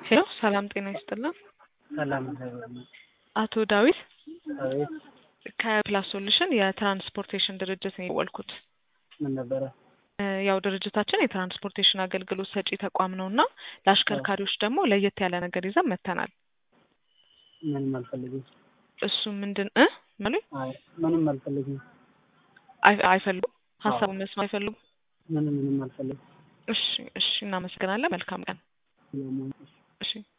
ሄሎ ሰላም ጤና ይስጥልን። ሰላም እግዚአብሔር ይመስገን። አቶ ዳዊት አቤት ከፕላስ ሶሉሽን የትራንስፖርቴሽን ድርጅት ነው የደወልኩት። ምን ነበረ? እ ያው ድርጅታችን የትራንስፖርቴሽን አገልግሎት ሰጪ ተቋም ነው እና ለአሽከርካሪዎች ደግሞ ለየት ያለ ነገር ይዘን መጥተናል። ምንም አልፈልግም። እሱ ምንድን እ ምኑ አይ ምንም አልፈልግም። አይ- አይፈልጉም ሀሳቡን መስማት አይፈልጉም። ምንም ምንም አልፈልግም። እሺ እሺ፣ እናመሰግናለን። መልካም ቀን። ስለምን እሺ